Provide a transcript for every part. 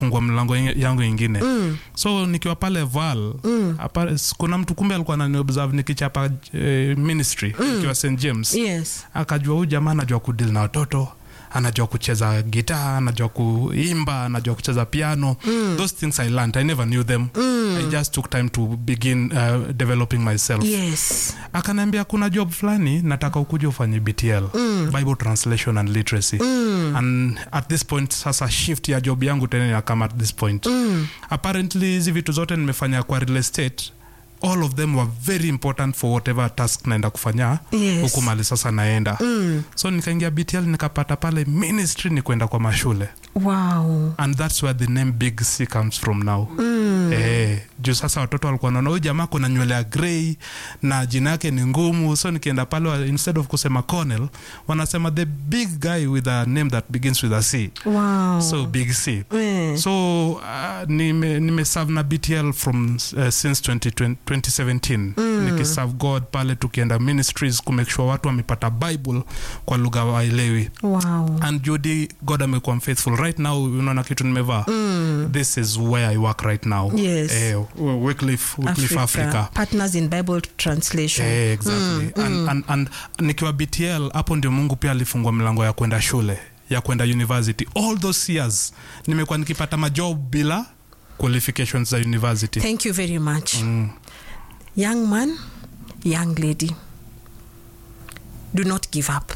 ikafungua mlango inge- yangu ingine mm. so nikiwa pale val mm. apa, s- kuna mtu kumbe alikuwa ananiobserve nikichapa eh, ministry mm. nikiwa st james yes akajua huyu jamaa anajua kudil na watoto anajua kucheza gitaa anajua kuimba anajua kucheza piano mm. those things i learned i never knew them mm. i just took time to begin uh, developing myself yes akaniambia kuna job fulani nataka ukuja ufanye btl mm. bible translation and literacy mm. and at this point sasa shift ya job yangu tena inakama at this point mm. apparently hizi vitu zote nimefanya kwa real estate all of them were very important for whatever task naenda kufanya Yes. huku mali sasa naenda mm. so nikaingia btl nikapata pale ministry ni kwenda kwa mashule wow and that's where the name big c comes from now mm. eh, juu sasa watoto walikuwa naona huyu jamaa kuna nywele ya grey na jina yake ni ngumu so nikienda pale wa- instead of kusema Cornell wanasema the big guy with a name that begins with a c wow so big c Eh. so uh, nime, nime serve na btl from uh, since 2020, 2017 mm. nikiserve god pale tukienda ministries kumake sure watu wamepata bible kwa lugha waelewi wow and judy god amekuwa mfaithful right now unaona kitu nimevaa mm. this is where i work right now Yes. eh, Wycliffe, Wycliffe africa, partners in bible translation Eh, exactly and, and, and nikiwa btl hapo ndio mungu pia alifungua milango ya kwenda shule ya kwenda university all those years nimekuwa nikipata majob bila qualifications za university thank you very much young man young lady do not give up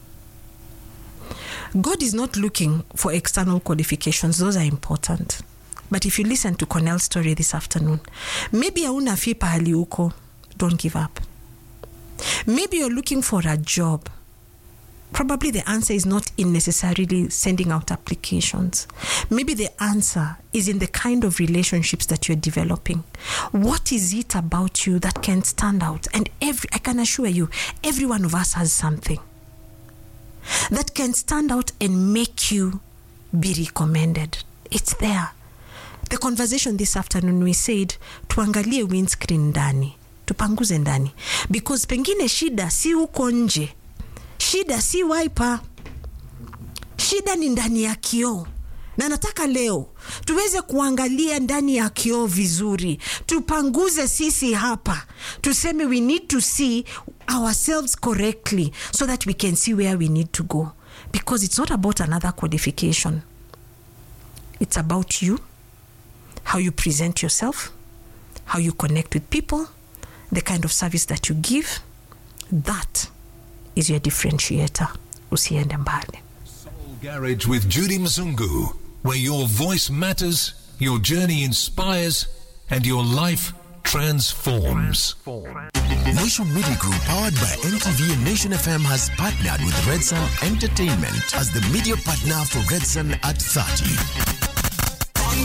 god is not looking for external qualifications those are important but if you listen to cornell's story this afternoon maybe hauna fi pahali uko don't give up maybe you're looking for a job probably the answer is not in necessarily sending out applications. Maybe the answer is in the kind of relationships that you're developing. What is it about you that can stand out? And every I can assure you, every one of us has something that can stand out and make you be recommended. It's there. The conversation this afternoon we said tuangalie windscreen ndani tupanguze ndani because pengine shida si huko nje shida si wiper shida ni ndani ya kioo na nataka leo tuweze kuangalia ndani ya kioo vizuri tupanguze sisi hapa tuseme we need to see ourselves correctly so that we can see where we need to go because it's not about another qualification it's about you how you present yourself how you connect with people the kind of service that you give that is your differentiator usiende mbali Soul Garage with Judy Mzungu, where your voice matters, your journey inspires, and your life transforms. Nation Media Group, powered by NTV and Nation FM, has partnered with Red Sun Entertainment as the media partner for Red Sun at 30.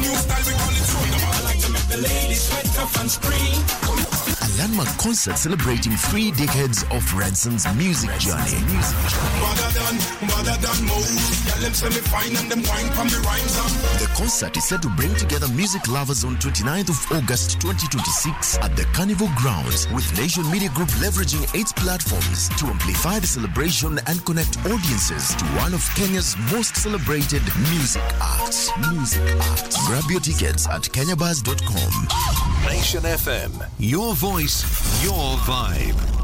A landmark concert celebrating three decades of Red Sun's music journey. The concert is set to bring together music lovers on 29th of August 2026 at the Carnival Grounds with Nation Media Group leveraging its platforms to amplify the celebration and connect audiences to one of Kenya's most celebrated music acts. Music acts. Grab your tickets at kenyabuzz.com. Nation FM, your voice, your vibe.